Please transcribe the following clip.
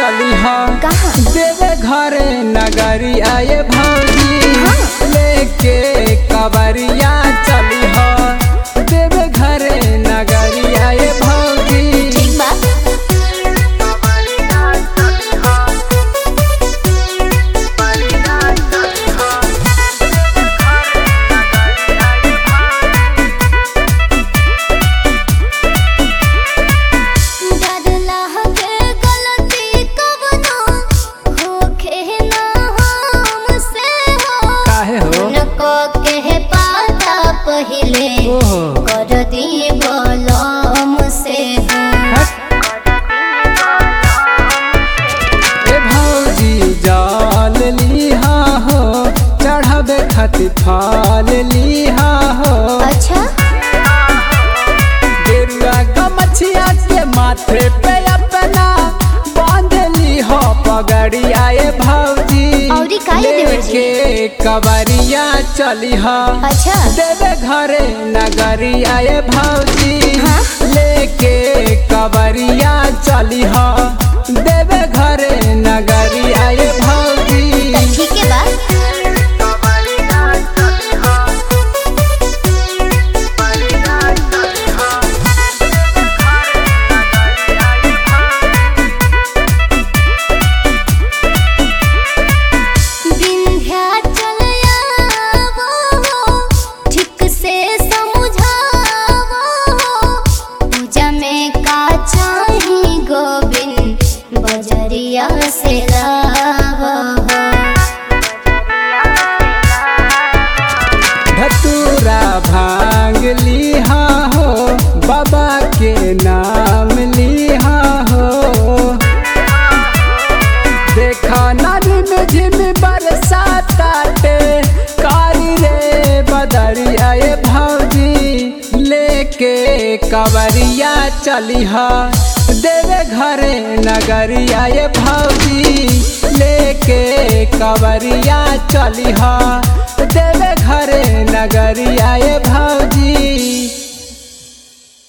चली हा कहाँ? देवे घरे नगरी आए भौजी हाँ। लेके कबरिया चली हा देवे घरे नगरी आए भौजी ठीक बा डरला के गलती कवनो होखे ना हमसे हो काहे हो उनको के पाता पहिले ओहो कर दी बलम से हो ए भौजी जाल लिहा हो चढ़ावे खातिर फाल लिहा हो अच्छा गेरुआ गमछिया के माथे पे अपना बांध ली हो पगड़ी आए भौजी औरी काहे देवर जी? लेके कबरिया चली हो अच्छा देवे घरे नगरी आए भौजी हाँ? लेके कबरिया चली हो देवे घरे नगरी आए भौजी त ठीक है बा विंध्याचल आवो, ठीक से समझावो, पूजा में का चाही गोविंद बजरिया से लावो धतूरा भांग लिहा हो बाबा के नाम लिहा हो देखा नदी में झिम बरसाताटे कारी रे बदरी आए भौजी लेके कवरिया चली हा देवे घरे नगरी आए भौजी लेके कवरिया चली हा देवे घरे नगरी आए भौजी